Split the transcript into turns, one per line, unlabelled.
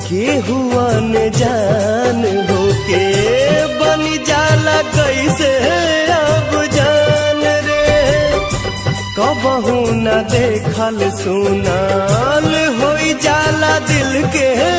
के हुआ न जान हो के बन जाला कैसे अब जान रे कबहू न देखल सुनाल हो जाला दिल के